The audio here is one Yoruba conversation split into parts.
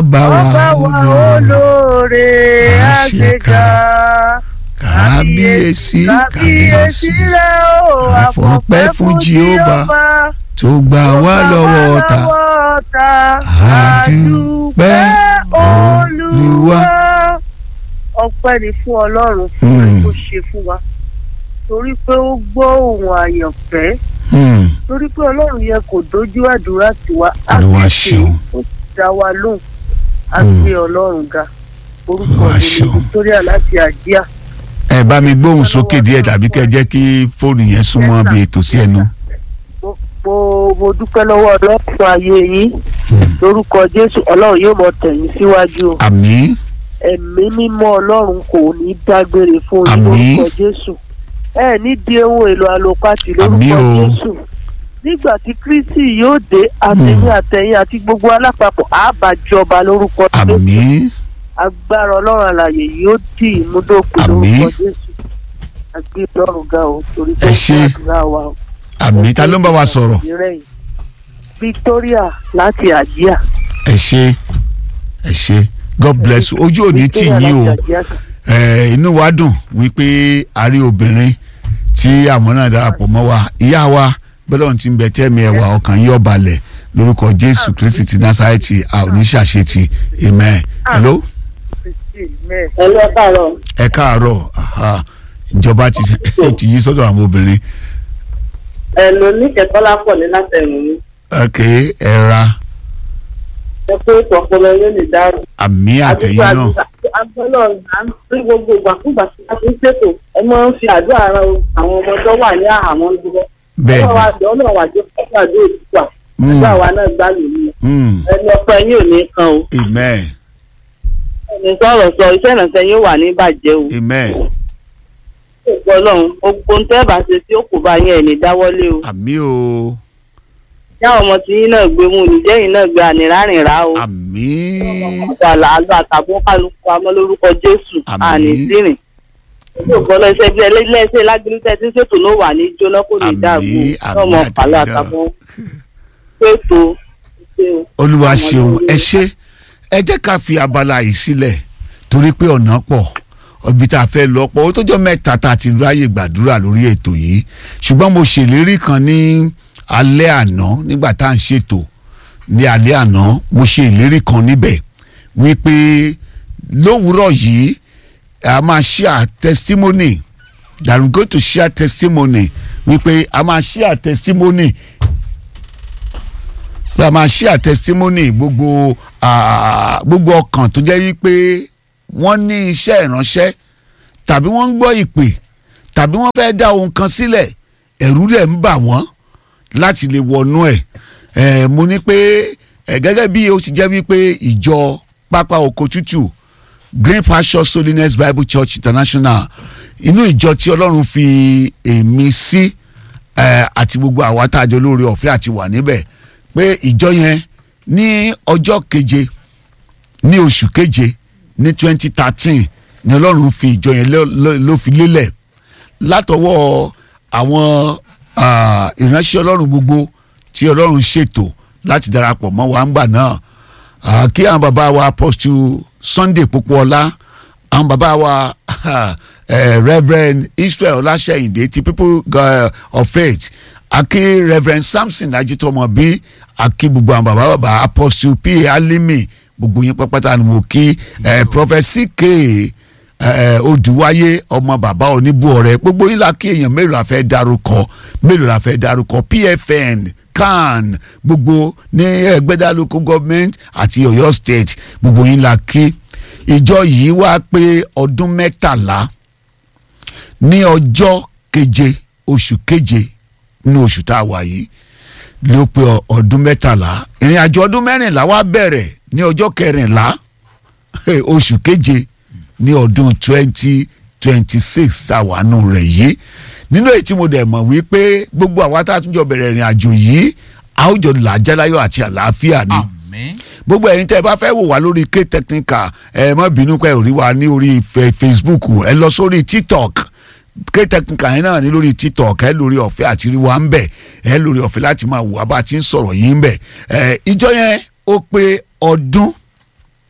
bá wa ọba wa olóore àṣekà kábíyèsí kábíyèsí rẹ o àfọpẹ́ fún Jehovah tó gbà wá lọ́wọ́ ọ̀tá àdúpẹ́ Olúwa. ọpẹ́ ni fún Ọlọ́run fún Hmm. ẹ̀ tó ṣe fún wa torí pé ó gbọ́ ohùn àyànfẹ́ Hmm. torí pé Ọlọ́run yẹn kò dojú àdúrà tiwa á Olúwa sì ṣeun. ó sì dá wa lóhùn á Hmm. gbé Ọlọ́run ga orúkọ Olúwa mi ni ṣeun. Victoria láti àjíà. ẹ bá mi gbóhùn sókè díẹ̀ tàbí kẹ́ jẹ́ kí fóònù yẹn súnmọ́ bí ètò sí ẹnu. mo mo- mo dúpẹ́ lọ́wọ́ ọlọ́run fún ayé yín lórúkọ jésù ọlọ́run yóò mọ tẹ̀yìn síwájú o àmín ẹ̀mí mímọ́ ọlọ́run kò ní dágbére fún yín Àmín. lórúkọ jésù ẹ ní di ohun èlò àlòpàtì Àmín lórúkọ o. jésù nígbà tí kristi yóò dé àtẹ̀yìn àtẹ̀yìn àti gbogbo alápapọ̀ àbájọba lórúkọ jésù àmín agbára ọlọ́run àlàyé yóò dì í múdòkú Àmín. lórúkọ jésù àgbé ọlọ́run ga o torí Ẹ tó ṣé. ń gbàdúrà wa o. àmín ta ló ń bá wa sọ̀rọ̀ Ìrẹ̀yìn. Victoria láti àjíà. ẹ ṣé ẹ ṣé God bless you ojú òní tì Victoria yín o láti àjíà. ẹ inú wa dùn wípé a rí obìnrin tí àwọn náà darapọ̀ mọ́ wa ìyá wa bẹ́lẹ̀ ti ń bẹ tẹ́mi ẹ̀wà ọkàn yín ọ̀balẹ̀ lórúkọ Jésù Kristi ti Násárẹ́tì a ò ní ṣàṣetì amen hello Amen. ẹ lọ káàárọ̀ ẹ káàárọ̀ aha ìjọba ti ti yí sọ́dọ̀ àwọn obìnrin ẹ lò ní kẹtọlá pọ ní látẹrùn mi ok ẹ ra ẹ pé ìpọpọlọ yóò lè dárò. àmì àtẹ̀yìn náà agbọ́nà à ń rí gbogbo ìgbàkúgbà tí a ti ń ṣètò ẹ máa ń fi àdúrà ran àwọn ọmọ tó wà ní àhámọ́ dúró. bẹ́ẹ̀ ọlọ́wà àjọ ọlọ́wà àjọ fún àdó òtútù ni àdúrà wa náà gbá lòlù Mm, ẹni ọpọ ẹ̀yin ò ní kan o amen ẹni sọ̀rọ̀ sọ iṣẹ́ ìrànṣẹ́ yóò wà ní ìbàjẹ́ o. amen ògbọ́ ọlọ́run gbogbo ń tẹ́ bá ṣe tí ó kò bá yẹn ẹ̀ ní dáwọ́lé o. àmì o yá ọmọ tí yín náà gbé mú nìjẹ́ yín náà gbé àníràrìn rà o. àmì àgbàlá àlọ́ àtàbọ̀ kálukú amọ́ lórúkọ jésù Àmín. àní sírìn. yóò lẹ́sẹ̀ bí ẹlẹ́sẹ̀ lágbèrè tí ń ṣètò ló wà ní jóná kò ní Àmín, dàgbò àmín ọmọ pàlọ́ àtẹ̀yìndà. àtàbọ̀ ṣètò ṣe o. olúwa ṣeun ẹ ṣé ẹ jẹ́ ká fi abala yìí sílẹ̀ torí pé ọ̀nà pọ̀ ibi tá a fẹ́ lọ pọ̀ ó tójọ́ mẹ́ta tá a ti ráyè gbàdúrà lórí ètò yìí ṣùgbọ́n mo ṣèlérí kan ní alẹ́ àná nígbà tá à ń ṣètò ní alẹ́ àná mo ṣe ìlérí kan níbẹ̀ wípé lówùúrọ̀ yìí a máa share testimony that we go to share testimony wípé a máa share testimony pé a máa share testimony gbogbo ah, gbogbo ọkàn tó jẹ́ wípé wọ́n ní iṣẹ́ ìránṣẹ́ tàbí wọ́n ń gbọ́ ìpè tàbí wọ́n fẹ́ dá ohun kan sílẹ̀ ẹ̀rú rẹ̀ ń bà wọ́n láti lè wọnú ẹ̀ ẹ̀ mo ní pé ẹ̀ gẹ́gẹ́ bí ó ti jẹ́ wípé ìjọ pápá oko tútù Green Pasture Holiness Bible Church International inú ìjọ tí Ọlọ́run fi èmi sí ẹ̀ àti gbogbo àwa tá a jọ lóore ọ̀fẹ́ àti wà níbẹ̀ pé ìjọ yẹn ní ọjọ́ keje ní oṣù keje ní twenty thirteen ni Ọlọ́run fi ìjọ yẹn ló- ló- ló fi lélẹ̀ látọwọ́ àwọn ah, ìránṣẹ́ Ọlọ́run gbogbo tí Ọlọ́run ṣètò láti darapọ̀ mọ́ wa ńgbà náà Ah, kí àwọn bàbá wa apostle Sunday Popoola àwọn bàbá wa eh, Reverend Israel Ọláṣẹ́yìndé ti people uh, of faith àkí Reverend Samson Ajitomobi àkí gbogbo àwọn bàbá bàbá apostle P Alimi gbogbo yín pápátá ni mo kí eh, prophet CK eh, Odùwáyé ọmọ bàbá oníbù ọ̀rẹ́ gbogbo yín la kí èèyàn mélòó la fẹ́ dárúkọ mélòó la fẹ́ dárúkọ PFN CAN gbogbo ní ẹgbẹ́dá local government àti Ọ̀yọ́ state gbogbo yín la kí ìjọ yìí wá pé ọdún mẹ́tàlá ní ọjọ́ keje oṣù keje ní oṣù tá a wà yìí ló pé ọ- ọdún mẹ́tàlá ìrìn àjò ọdún mẹ́rìnlá wá bẹ̀rẹ̀ ní ọjọ́ kẹrìnlá oṣù keje ní ọdún twenty twenty six àwánú rẹ̀ yìí nínú èyí tí mo dẹ̀ mọ̀ wípé gbogbo àwa tá a tún jọ bẹ̀rẹ̀ ìrìn àjò yìí a ó jọ làájáláyọ̀ àti àlàáfíà ni àmín gbogbo ẹ̀yin tẹ́ ẹ bá fẹ́ wò wá lórí k technical ẹ má bínú pé ò rí wa ní orí fe- facebook ẹ lọ sórí tiktok k technical yẹn náà ní lórí tiktok ẹ lórí ọ̀fẹ́ àti rí wa ń bẹ̀ ẹ lórí ọ̀fẹ́ láti máa wò wá bá a ti ń sọ̀rọ̀ yìí ń bẹ̀ ẹ ìjọ yẹn ó pé ọdún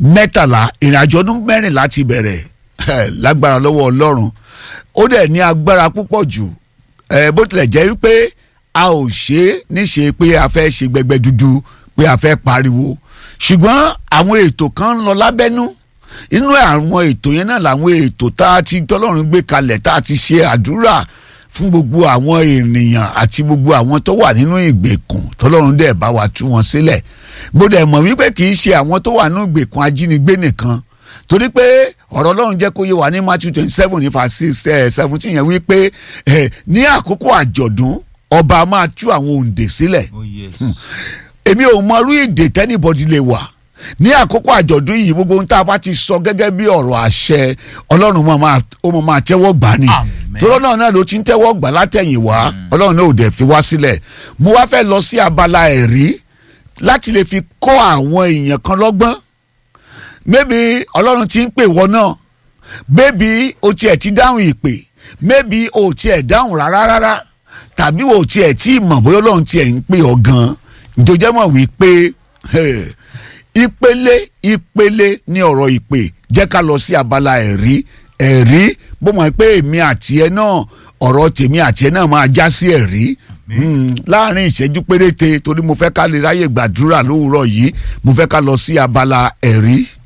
mẹ́tàlá ìrìnàjò ọdún mẹ́rìnlá ti bẹ̀rẹ̀ lágbára lọ́wọ́ ọlọ́run ó dẹ̀ ní agbára púpọ̀ jù bó tilẹ̀ jẹ́ wípé a ò ṣe é níṣe pé a fẹ́ ṣe gbẹgbẹ dúdú pé a fẹ́ pariwo ṣùgbọ́n àwọn ètò kan ń lọ lábẹ́nú inú àwọn ètò yẹn náà làwọn ètò tá a ti tọ́lọ́run gbé kalẹ̀ tá a ti ṣe àdúrà fún gbogbo àwọn ènìyàn àti gbogbo àwọn tó wà nínú ìgbèkùn tọ́lọ́run dẹ̀ bá wa tú wọn sílẹ̀ mo dẹ̀ mọ̀ wípé kì í ṣe àwọn tó wà nínú ìgbèkùn ajínigbé nìkan torí pé ọ̀rọ̀ ọlọ́run jẹ́ kó yé wa ní Matthew twenty seven ní verse seventeen yẹn wípé ní àkókò àjọ̀dún ọba máa tú àwọn òǹdè sílẹ̀ èmi ò mọ irú ìdè tẹ́nìbọ̀dì lè wà ní àkókò àjọ̀dún yìí gbogbo ohun tá a bá ti sọ gẹ́gẹ́ bí ọ̀rọ̀ àṣẹ ọlọ́run ó mọ̀ máa tẹ́wọ́ gbà ni tọ́lọ́ náà náà ló ti ń tẹ́wọ́ gbà látẹ̀yìn wá ọlọ́run náà ò dẹ̀ fi wá sílẹ̀ mo wá fẹ́ lọ sí abala ẹ̀rí láti lè fi kọ́ àwọn èèyàn kan lọ́gbọ́n maybe ọlọ́run ti ń pè wọ́n náà maybe o tiẹ̀ ti dáhùn ìpè maybe o tiẹ̀ dáhùn rárá rárá tàbí o tiẹ̀ tí mọ̀ bóyá ọlọ́run tiẹ̀ ń pè ọ́ gan-an ìjọjẹ́ mọ̀ wípé ìpele ìpele ní ọ̀rọ̀ ìpè jẹ́ ká lọ sí abala ẹ̀rí ẹ̀rí bó mọ̀ pé èmi àti ẹ náà ọ̀rọ̀ tèmi àti ẹ náà máa já sí ẹ̀rí láàrin ìṣẹ́jú péréte torí mo fẹ́ ká lè ráyè gbàdúrà lówùúrọ̀ yìí mo fẹ́ ká lọ sí abala ẹ̀rí.